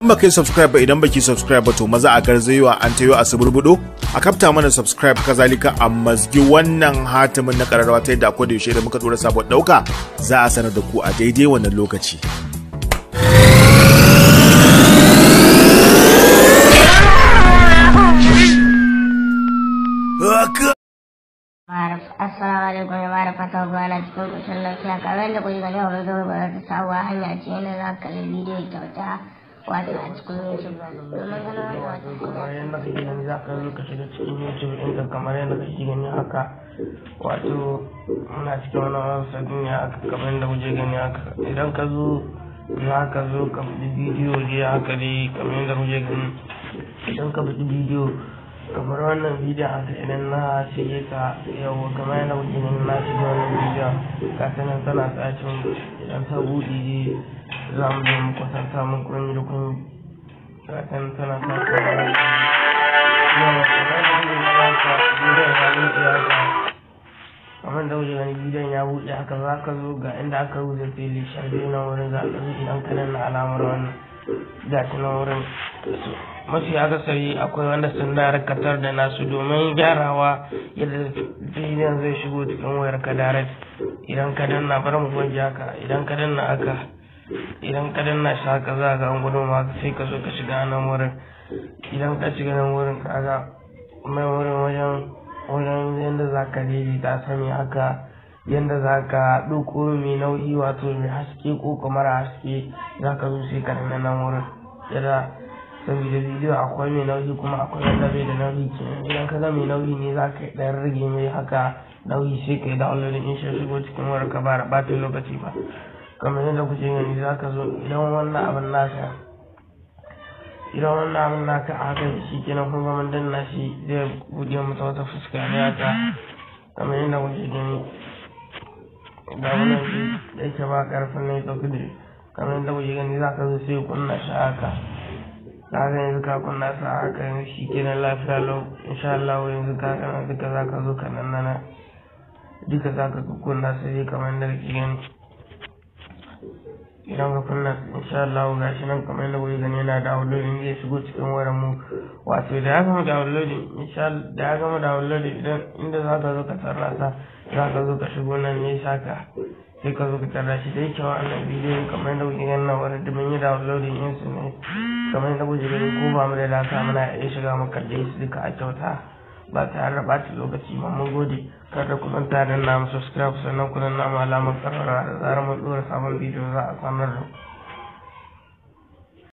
in baka yi subscribe ba idan baki subscribe ba to maza a garzayewa an tayo a suburbudo a kafta mana subscribe kazalika a mazgi wannan hatimin na kararrawa ta yadda akwai da yaushe da muka dora sabon dauka za a sanar da ku a daidai wannan lokaci Assalamu alaikum jama'a da fatan kuwa na cikin ƙoshin lafiya kamar da kuke gani a wani gaba ba ta sabuwa hanya ce yana za ka kalli bidiyo kyauta wato a cikin YouTube domin ganin wata kamar yadda kake gani za ka zo ka shiga cikin youtube ɗinka kamar yadda kake gani haka wato muna cikin wani wasa duniya haka kamar yadda kuke gani haka idan ka zo za ka zo ka fi bidiyo dai haka dai kamar yadda kuke gani idan ka fi bidiyo kamar wannan bidiyon haka idan na shige ka yau kamar yadda kuke gani na shige wannan bidiyon ka sanar tana tsacin idan ta buɗe dai za mu zo mu kwatanta mun kunyi da kunyi ga sanar tana tsacin kamar da wuce gani bidiyon ya buɗe haka za ka zo ga inda aka rubuta fili shaidai na wurin za ka zo idan ka danna alamar wannan ga shi na wurin mafi akasari akwai wanda sun dakatar da nasu domin gyarawa yadda bidiyon zai shigo cikin wayar ka direct idan ka danna bari mu gwaji haka idan ka danna haka idan ka danna shi haka za ga an gudun ma sai ka zo ka shiga nan wurin idan ka shiga nan wurin kaga mai wurin wajen wajen yadda za ka daidaita sani haka yadda za ka ɗauko mai nauyi wato mai haske ko kamar haske za ka zo sai ka danna nan wurin yadda saboda bidiyo akwai mai nauyi kuma akwai wanda bai da nauyi kenan idan ka ga mai nauyi ne za ka ɗan rage mai haka nauyi sai ka yi downloading in shi shigo cikin wayar ka ba da ɓata lokaci ba kamar yadda kuke gani za ka zo idan wannan abin naka idan wannan abin naka a haka shi kenan kuma mun danna shi zai buɗe mata wata fuska ne haka kamar yadda kuke gani ga wannan shi da yake ba ƙarfin ne ɗauki da kamar yadda kuke gani za ka zo sai kunna shi haka ka ga yanzu ka kunna sa haka yanzu shi kenan lafiya lau insha Allah yanzu ka kana duka za ka zo ka nan nana duka za ka kunna sai kamar yadda kake gani idan ka kunna insha Allah ga shi nan kamar yadda kuke gani yana downloading zai shigo cikin wayar mu wato da ya gama downloading insha Allah da ya gama downloading idan inda za ka zo ka tarra sa za ka zo ka shigo nan ne saka sai ka zo ka tarra shi dai kyau wannan bidiyon kamar yadda kuke gani nan wurin da mun yi downloading yin su ne kamar yadda kuke gani ko ba mu da data muna iya shiga mu kalle su duka a kyauta ba tare da ɓata lokaci ba mun gode kada ku manta da namu subscribe sannan ku danna mu alamar karara da zarar mun ɗora sabon bidiyo za a sanar da ku